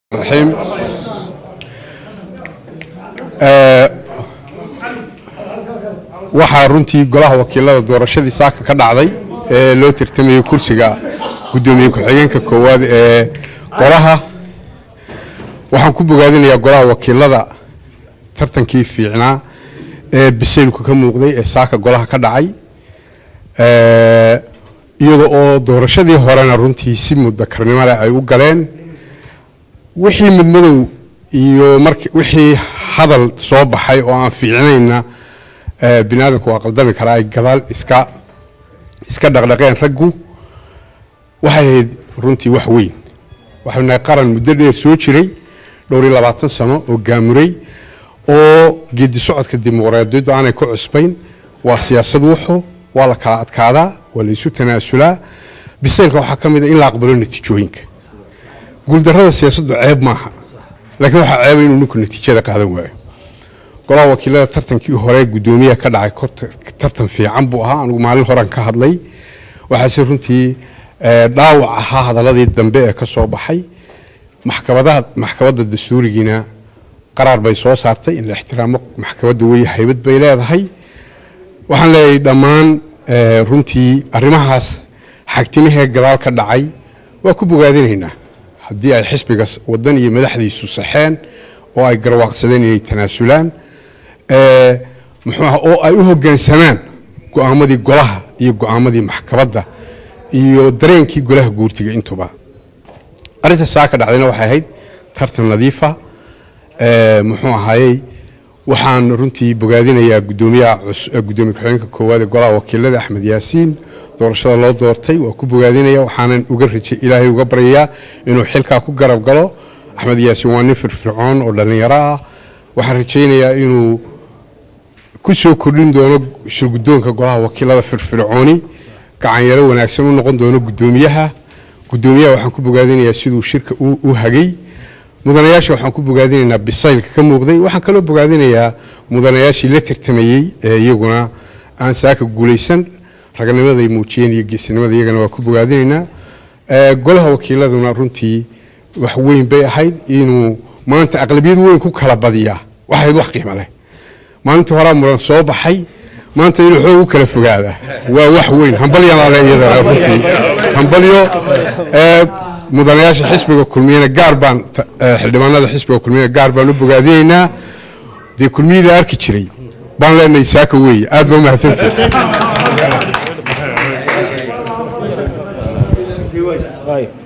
الرحيم waxaa runtii golaha wakiilada doorashadii saaka ka dhacday ee loo tartamayay kursiga gudoomiye ku-xigeenka koowaad ee golaha waxaan ku bogaadinayaa golaha wakiilada tartankii fiicnaa ee bisaylku ka muuqday ee saaka golaha ka dhacay iyada oo doorashadii horena runtii si mudakarnimo leh ay u galeen wixii midmadow iyo mar wixii hadal soo baxay oo aan fiicnayna bini aadamku waa qaldami karaa ay gadaal iska iska dhaqdhaqeen raggu waxay ahayd runtii wax weyn waxaynu nahay qaran muddo dheer soo jiray dhowr iyo labaatan sano oo gaamuray oo geedi socodka dimuqraadiyaddu aanay ku cusbayn waa siyaasad wuxu waa la kala adkaadaa waa la isu tanaasulaa bisaylka waxaa ka mid a in la aqbalo natiijooyinka guuldarrada siyaasaddu ceeb maaha laakiin waxaa ceeba inuu ninku natiijada qaadan waayo golaha wakiilada tartankii hore guddoomiyaha ka dhacay tartan fiican buu ahaa anigu maalin horan ka hadlay waxaase runtii dhaawac ahaa hadaladii dambe ee ka soo baxay maxkamadaha maxkamadda dastuurigiina qaraar bay soo saartay in la ixtiraamo maxkamadda wey haybad bay leedahay waxaan leeyahay dhammaan runtii arrimahaas xagtimahee gadaal ka dhacay waa ku bogaadinaynaa haddii ay xisbiga wadan iyo madaxdiisu saxeen oo ay garwaaqsadeen inay tanaasulaan muxuuaha oo ay u hoggaansamaan go-aamadii golaha iyo go-aamadii maxkamadda iyo dareenkii golaha guurtiga intuba arrinta saa ka dhacdayna waxay ahayd tartan nadiifa muxuu ahaayey waxaan runtii bogaadinayaa gudoomiyaha gudoomiye ku-xigeenka koowaad ee golaha wakiilada axmed yaasiin doorashada loo doortay waa ku bogaadinaya waxaanan uga rajay ilaahay uga baryayaa inuu xilkaa ku garab galo axmed yaasiin waa nin firfircoon oo dhallinyaro ah waxaan rajaynayaa inuu ku soo kordhin doono shirgudoonka golaha wakiilada firfircooni gacanyaro wanaagsan u noqon doono gudoomiyaha gudoomiyaha waxaan ku bogaadinayaa siduu shirka u hagay mudanayaasha waxaan ku bogaadinaynaa bisaylka ka muuqday waxaan kaloo bogaadinayaa mudanayaashii la tartamayey ee iyaguna aan saaka guulaysan raganimaday muujiyeen iyo geesinimada iyagana waa ku bogaadinaynaa golaha wakiiladuna runtii wax weyn bay ahayd inuu maanta aqlabiyad weyn ku kala badiyaa waxayd wax qiimo leh maalintii horaa muran soo baxay maanta inuu xoog u kala fogaada waa wax weyn hambalyanale iyadana runtii hambalyo mudanayaasha xisbiga kulmiyana gaar baan xildhibaanada xisbiga kulmiyana gaar baan u bogaadinaynaa dee kulmiyii la arki jiray baan leenahay saaka weeye aad ba mahadsantihi